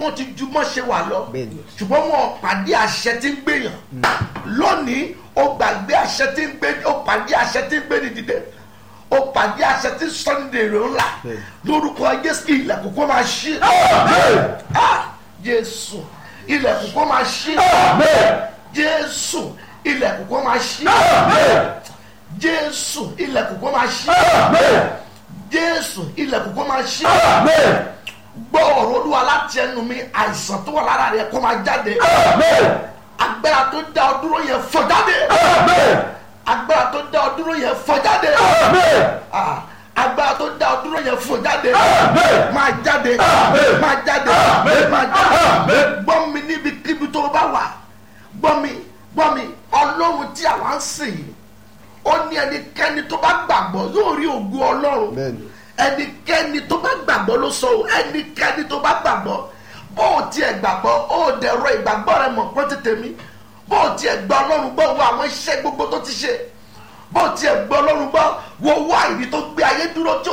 wọ́n ti ju mọ́ ṣe wà lọ Bẹ́ẹ̀ni. ṣùgbọ́n wọn ò pàdé àṣẹ tí ń gbèyàn lónìí ó gbàgbé àṣẹ tí ń gbé ó pàdé àṣẹ tí ń gbé ní dìde ó pàdé àṣẹ tí sunday rẹ̀ ńlá Bẹ́ẹ̀ni. lórúkọ jésù ilẹ̀kùn kó máa ṣí Ah, jésù ilẹ̀kùn kó máa ṣí jésù ilẹ̀kùn kó máa ṣí jésù ilẹ̀kùn kó máa ṣí jésù ilẹ̀kùn kó máa ṣí gbọ́ ọ̀rọ̀ olúwa láti ẹnu mi àìsàn tó wà lára rẹ kó máa jáde agbára tó dá ọ dúró yẹn fọ́ jáde agbára tó dá ọ dúró yẹn fọ́ jáde Ah, agbára tó dá ọ dúró yẹn fọ́ jáde máa jáde máa jáde máa jáde gbọ́ mi níbikíbi tó bá wà gbọ́ mi gbọ́ mi ọlọ́run tí àwa ń sìn yìí ó ní ẹnikẹ́ni tó bá gbàgbọ́ yóò rí ògo ọlọ́run Bẹ́ẹ̀ni. ẹnikẹ́ni tó bá gbàgbọ́ ló sọ o ẹnikẹ́ni tó bá gbàgbọ́ bó o tiẹ̀ gbàgbọ́ ó dẹ̀rọ ìgbàgbọ́ rẹ mọ̀ pọ́n tètè mi bó o tiẹ̀ gbọ́ ọlọ́run gbọ́ wo àwọn iṣẹ́ gbogbo tó ti ṣe bó o tiẹ̀ gbọ́ ọlọ́run gbọ́ wo wá ìdí tó gbé ayé dúró tí